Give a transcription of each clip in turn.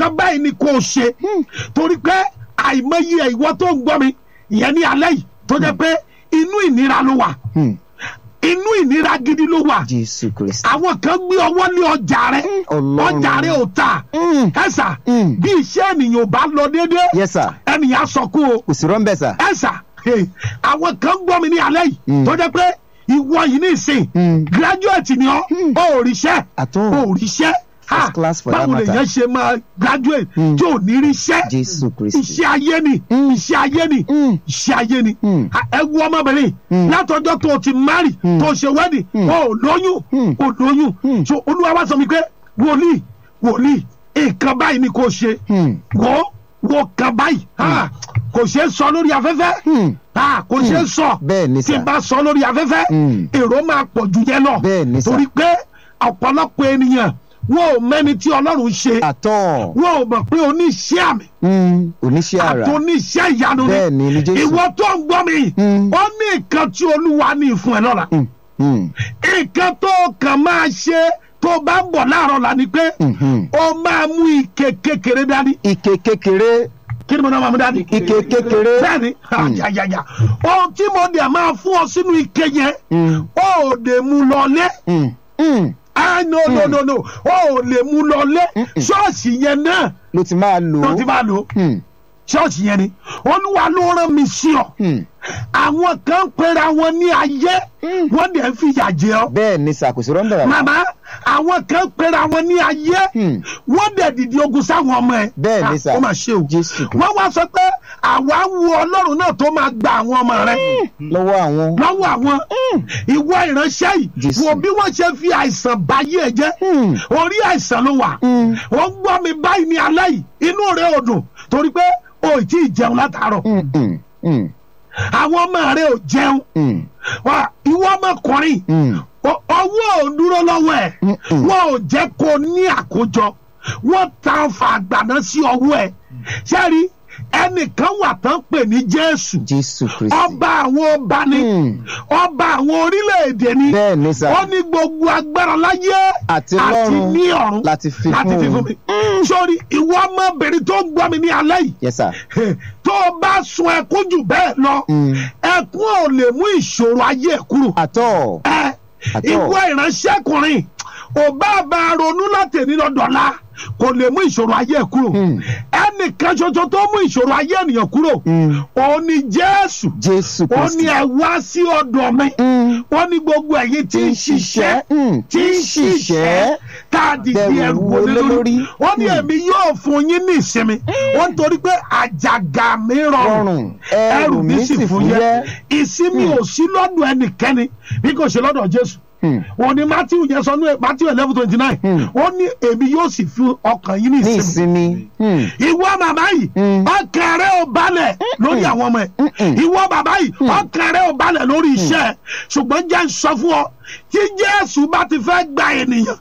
nǹkan báyìí ni kò ṣe torí pé àìmọye ìwọ tó ń gbọ́ mi ìyẹn ní alẹ́ yìí tó jẹ́ pé inú ìnira ló wà Hmm. inú ìnira gidi ló wà jésù kristi. àwọn kan gbé ọwọ́ ní ọjà rẹ Ọlọ́run. ọjà rẹ ò ta Hmm. ẹ̀sà Hmm. bí iṣẹ́ ènìyàn ò bá lọ déédéé yes sir ènìyàn sọkún o kò sí rọ́ńbẹ́ sà. ẹ̀sà hey, àwọn kan gbọ́ mi ní alẹ́ yìí Mm. tó jẹ́ pé ìwọ yìí ní ìsìn Mm. graduate ni ọ́ ó ríṣẹ́ Àtọ́. ó ríṣẹ́ First Ah, class for that báwo matter. lèèyàn ṣe máa graduate Mm. tí ò ní ríṣẹ́ jésù kristi. iṣẹ́ ayé ni Mm. iṣẹ́ ayé ni Mm. iṣẹ́ ayé ni Mm. Ah, ẹ wo ọmọbìnrin Mm. látọjọ́ tó o ti mari Mm. tó o ṣe wedding Mm. o ò lóyún Mm. o lóyún Mm. so olúwa wá sọ mi pé wòlíì wòlíì nǹkan báyìí ni kò ṣe Hmm. wò wò kan báyìí Ah, kò ṣeé sọ lórí afẹ́fẹ́ Hmm. Ah, kò ṣeé sọ bẹ́ẹ̀ ni tí sà. n bá sọ lórí afẹ́fẹ́ Mm. èrò máa pọ̀ ju yẹn lọ Bẹ́ẹ̀ ni sà. torí pé ọ̀pọ̀lọpọ̀ ènìyàn wọn ò mẹ́ni tí ọlọ́run ṣe àtọ́. wọn ò mọ̀ pé oníṣẹ́ àmì Hmm. oníṣẹ́ àrà. àti oníṣẹ́ ìyanu ni bẹ́ẹ̀ ni ni jésù. ìwọ tó ń gbọ́ mi Mm. ó ní nǹkan tí olúwa ní fún ẹ lọ́la Hmm. Hmm. nǹkan tó kàn máa ṣe tó bá ń bọ̀ láàárọ̀ la ni pé Mhm. ó máa mú ike kékeré dání ike kékeré. kí ni mo náà máa mú dání. ike kékeré. bẹ́ẹ̀ni àjàjàjà ohun tí mo dẹ̀ máa fún ọ sínú ike yẹn Hmm. ó lè mú lọlé Hmm. Hmm. ah no no no no ó lè mú lọlé Mm-mm. ṣọ́ọ̀ṣì yẹn náà ló ti máa lò ló ó. ti máa lò Hmm. ṣọ́ọ̀ṣì yẹn ni olúwa ló rán mi sí ọ Hmm. àwọn kan pera wọn ní ayé Mm. wọ́n dẹ̀ ń fìyà jẹ ọ́ bẹ́ẹ̀ ni sà kò sí rọ́ńbẹ́ rà. màmá àwọn kan pera wọn ní ayé Hmm. wọ́n dẹ̀ dìde ogun sáwọn ọmọ ẹ̀ Bẹ́ẹ̀ ni Ah, sà. ó mà ṣe o jésù kristi. wọ́n wá sọ pé àwa wu ọlọ́run náà tó máa gba àwọn ọmọ rẹ̀ lọ́wọ́ àwọn. lọ́wọ́ àwọn ìwọ ìránṣẹ́ yìí Jésù. wo bí wọ́n ṣe fi àìsàn báyé ẹ jẹ́ Hmm. orí àìsàn ló wà Hmm. wọ́n gbọ́ mi báyìí ní alẹ́ yìí inú rẹ̀ ò dùn torí pé o ì tí ì jẹun látàárọ̀ Hmm. Hmm. Hmm. àwọn ọmọ rẹ̀ ò jẹun Hmm. Wà, ìwọ ọmọkùnrin Hmm. ọ- ọwọ́ ò dúró lọ́wọ́ ẹ̀ Mm-mm. wọ́n ò jẹ́ kó ní àkójọ wọ́n ta ọfà àgbàná sí ọwọ́ ẹ̀ sẹ́rí ẹnìkan wà tán pè ní jésù jésù kristi. ọba àwọn ọba ni Hmm. ọba àwọn orílẹ̀-èdè ni bẹ́ẹ̀ ni sà. ó ní gbogbo agbára láyé àti lọ́run ní ọ̀run láti fi láti fi fún fún mi un. sórí ìwọ ọmọbìnrin tó ń gbọ́ mi ní alẹ́ yìí yes sir. tó o bá sun ẹkún jù bẹ́ẹ̀ lọ Hmm. ẹkún ò lè mú ìṣòro ayé ẹ̀ kúrò àtọ́. ẹ Àtọ́. ìwọ ìránṣẹ́kùnrin ò bá bá a ronú láti ní lọ́dọ̀ọ́lá kò lè mú ìṣòro ayé ẹ̀ kúrò Hmm. ẹnìkan ṣoṣo tó mú ìṣòro ayé ènìyàn kúrò Hmm. òun ni jésù jésù ó ní kristi. ẹ wá sí ọ̀dọ̀ mi Hmm. ó ní gbogbo ẹ̀yin tí ń ṣiṣẹ́ Hmm. tí ń ṣiṣẹ́ tá a dìde Bẹ̀rù ẹrù wọlé wọlé lórí lórí. ó ní Hmm. èmi yóò fún yín ní ìsinmi ó ń torí pé àjàgà mi rọrùn rọrùn ẹrù mi sì fúyẹ́. ìsinmi ò sí lọ́dọ̀ ẹnikẹ́ni bí kò ṣe lọ́dọ̀ jésù Hmm. wọn ni matthew yẹn sọ ní matthew eleven twenty nine Hmm. ó ní èmi yóò sì fi ọkàn yín ní ní ìsinmi ìsinmi. Hmm. ìwọ bàbá yìí Hmm. ọkàn rẹ ò balẹ̀ lórí àwọn ọmọ ẹ̀ Mm-mm. ìwọ bàbá yìí ọkàn rẹ ò balẹ̀ lórí iṣẹ́ ẹ̀ ṣùgbọ́n jẹ́ ń sọ fún ọ tí jésù bá ti fẹ́ gba ènìyàn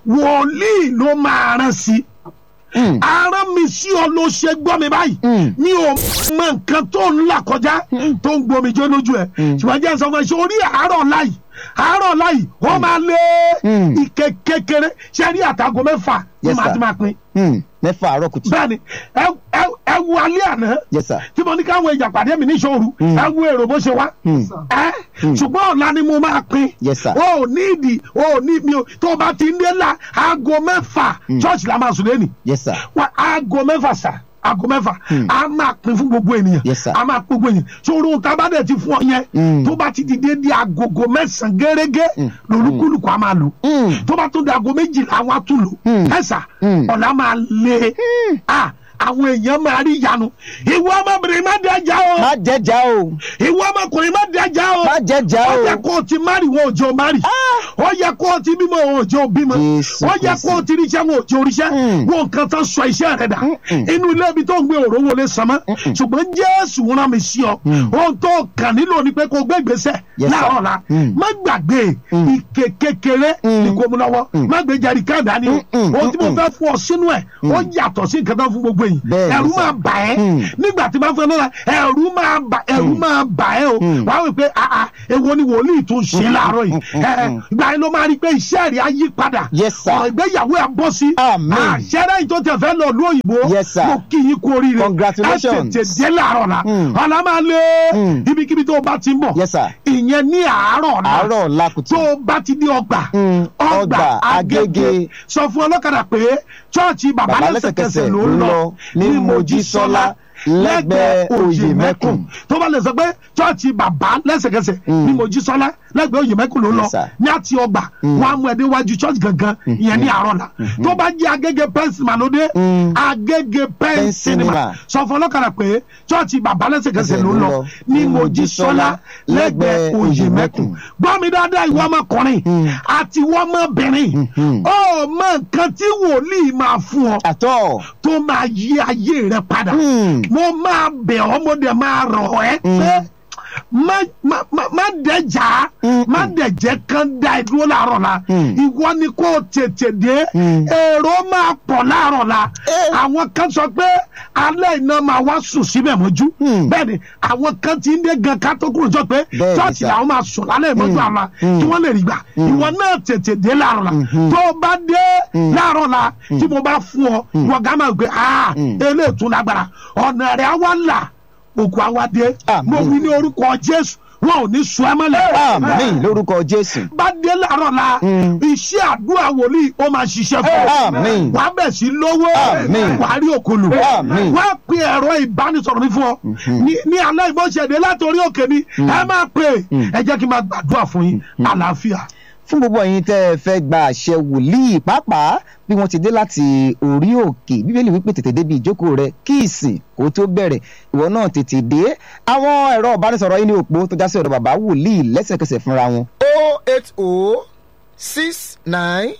wòlíì ló máa rán sí Hmm. arán mi sí ọ ló ṣe gbọ́ mi báyìí Hmm. mi ò mọ nǹkan tó ń là kọjá tó ń gbomi jó lójú ẹ Mm. ṣùgbọ́n jẹ́ ń sọ fún ẹ ṣe orí àárọ̀ láyì àárọ̀ láyì ó máa lé Mm. ike kékeré ṣe rí àtàgọ́ mẹ́fà ní Yes, màá sir. ti máa pín Hmm. mẹ́fà àárọ̀ kùtù. bẹ́ẹ̀ni ẹ ẹ- ẹ wo alẹ́ àná yes sir. tí mo ní káwọn èèyàn pàdé mi níṣòro Mm. ẹ wo èrò bó ṣe wá Hmm. ẹ ṣùgbọ́n ọ̀la ni mo máa pín yes sir. o ò ní ìdí o ò ní mi ò tó o bá ti ń dé la aago mẹ́fà church la máa sùn lẹ́nìí yes sir. wa aago mẹ́fà sà aago mẹ́fà Hmm. a máa pín fún gbogbo ènìyàn Yes, sir. a máa pín gbogbo ènìyàn sórí ohun tá a bá dẹ̀ ti fún ọ yẹn Hmm. tó bá ti di déédéé agogo mẹ́sàn-án gẹ́gẹ́ Hmm. lolúkúlùkù a máa lò Hmm. tó bá tó di aago méjìlá àwọn á tún lò Hmm. ẹ̀sà Hmm. ọ̀la máa lé a àwọn èèyàn máa rí ìyanu ìwọ ọmọbìnrin má dé ẹja o má jẹjà o. ìwọ ọmọkùnrin má dé ẹja o má jẹjà ó o. yẹ kó o ti mari wọn ò jẹ́ o mari ó yẹ kó o ti bímọ wọn ò jẹ́ o bímọ Jésù ó yẹ Kristi. kó o ti ríṣẹ́ wọn ò jẹ́ o ríṣẹ́ Mm. wọn nǹkan tán sọ iṣẹ́ rẹ dà Mm-mm. inú ilé ibi tó ń gbé òró wọlé sàmọ́ ṣùgbọ́n Jésù rán mi sí ọ Mm. ohun tó kàn nílò ni pé kó o gbé ìgbésẹ̀ Yes, sir. láàárọ̀ la Mm. má gbàgbé Mm. ike kékeré Mm. ní kó mu lọ́wọ́ Mm. má gbé jẹ̀rí káàdá ni o Mm-mm. ohun tí mo Mm-mm. fẹ́ fún ọ sínú ẹ̀ ó yàtọ̀ sí nǹkan tán fún gbogbo yìí Bẹ́ẹ̀ ni, ẹ̀rù sir. máa bà ẹ́ Mm. nígbà tí bá fẹ́ lọ́la ẹ̀rù máa bà ẹ̀rù máa bà ẹ́ o Mm. wàá wí pé àà èwo ni wòlíì tó ń ṣe láàárọ̀ yìí Mm. ẹ̀ ẹ̀, ìgbà yẹn ló máa rí i pé iṣẹ́ rẹ̀ á yí padà Yes, sir. ọ̀rọ̀ ìgbéyàwó ẹ̀ bọ́ sí Amen. àṣẹ́rẹ́ yìí tó tẹ̀ fẹ́ lọ lú òyìnbó Yes, sir. mo kí yín kú oríire Congratulations. ẹ tètè dé láàárọ̀ la Mm. ọ̀la máa lé Mm. ibikíbi tó o bá ti ń bọ̀ Yes, sir. ìyẹn ní àárọ̀ la àárọ̀ làkùtù. tó o bá ti dé ọgbà Mm, ọgbà Agége. sọ fún ọlọ́kadà pé chọ́ọ̀chì bàbá Bàbá lẹ́sẹ̀kẹsẹ̀ lẹ́sẹ̀kẹsẹ̀ ló ń lọ ní Mojísọ́lá lẹ́gbẹ̀ẹ́ Òyèmẹ́kùn tó bá lè sọ pé chọ́ọ̀chì bàbá lẹ́sẹ̀kẹsẹ̀ Mm. ní Mojísọ́lá lẹ́gbẹ̀ẹ́ Òyèmẹ́kùn ló ń lọ Yes, sir. ní àti ọgbà wọn á mú ẹ déwájú chọ́ọ̀chì gangan ìyẹn ní àárọ̀ la tó bá jẹ́ Agége pen cinema ló dé Mm. Agége pen Pen cinema cinema. sọ fún ọlọ́kadà pé chọ́ọ̀chì bàbá lẹ́sẹ̀kẹsẹ̀ ló ń lọ ní ní Mojísọ́lá lẹ́gbẹ̀ẹ́ Òyèmẹ́kùn gbọ́ mi dáadáa ìwọ ọmọkùnrin Mm. àti ìwọ ọmọbìnrin Mhm. ó mọ nǹkan tí wòlíì máa fún ọ àtọ̀. tó máa yí ayé rẹ padà Mm. mo máa bẹ̀ ọ́ mo dẹ̀ máa rọ̀ ẹ́ pé má má má má dẹjà Mm. má dẹjẹ kan da ìdúró láàárọ̀ la Mm. ìwọ ni kò tètè dé Mm. èrò máa pọ̀ láàárọ̀ la Eh. àwọn kan sọ pé alẹ́ iná máa wá sùn síbẹ̀ mọ́jú Mm. bẹ́ẹ̀ ni àwọn kan ti ń dé gan ká tó kúrò jọ pé Bẹ́ẹ̀ ni chọ́ọ̀chì sà. làwọn máa sùn lálẹ́ ìmọ́jú Mm. àlá Mm. kí wọ́n lè rí gbà ìwọ náà tètè dé láàárọ̀ la Mhm. tó o bá dé Mm. láàárọ̀ la tí mo bá fún ọ ìwọ gá máa gbé ah Mm. eléyìí tún lágbára ọ̀nà rẹ̀ á wá là òkú á wá dé Àmín. mo wí ní orúkọ Jésù wọn ò ní sùn ẹ́ mọ́lẹ̀ àmín lórúkọ jésù. bá dé láàárọ̀ la Mm. iṣẹ́ àdúrà wòlíì ó máa ṣiṣẹ́ fún ọ Àmín. wàá bẹ̀ sí lówó Àmín. wàá rí òkòlù Àmín. wàá pe ẹ̀rọ ìbánisọ̀rọ̀ mi fún ọ ní ní alẹ́ ìbọ̀ṣẹ̀dé látòrí òkè ni ẹ máa pè ẹ jẹ́ kí n máa gbàdúrà fún yín àlàáfíà. fún gbogbo ẹ̀yin tẹ́ ẹ fẹ́ gba àṣẹ wòlíì pàápàá bí wọ́n ti dé láti orí òkè bíbélì wípé tètè débi ìjókòó rẹ kí ìsìn kó tó bẹ̀rẹ̀ ìwọ náà tètè dé àwọn ẹ̀rọ ìbánisọ̀rọ̀ yìí ní òpó tó já sí ọ̀dọ̀ bàbá wòlíì lẹ́sẹ̀kẹsẹ̀ fúnra wọn. o eight o six nine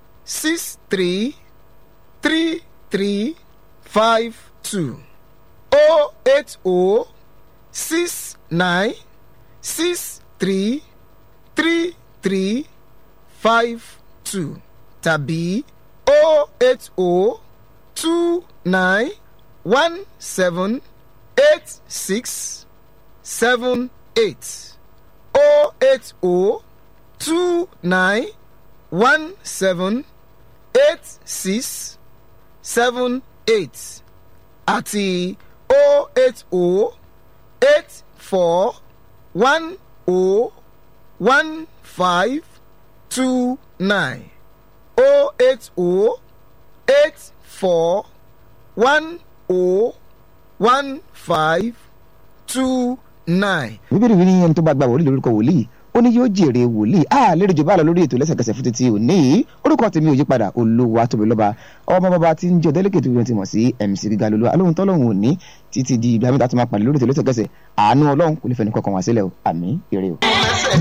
six three three three five two o eight o six nine six three three three five two tàbí o eight o two nine one seven eight six seven eight o eight o two nine one seven eight six seven eight àti o eight o eight four one o one five two nine o eight o eight four one o one five two nine. bíbélì wí ní ẹni tó bá gba wòlíì lórúkọ wòlíì ó ní yóò jèrè wòlíì a lérò jù bá lọ lórí ètò lẹ́sẹ̀kẹsẹ̀ fún títí òní yìí orúkọ tèmi ò yí padà olówó tóbi lọ́ba ọmọ bàbá tí ń jẹ́ ọ̀dẹ́lẹ́kẹ̀ tó fi ti mọ̀ sí mc gíga lolú alóhun tọ́lọ́hun òní títí di ìgbà mẹ́ta tó máa pàdé lórí ètò lẹ́sẹ̀kẹsẹ̀ àánú ọlọ́run kò ní fẹ́ ní kọkàn wá sílẹ̀ o àmì ire o.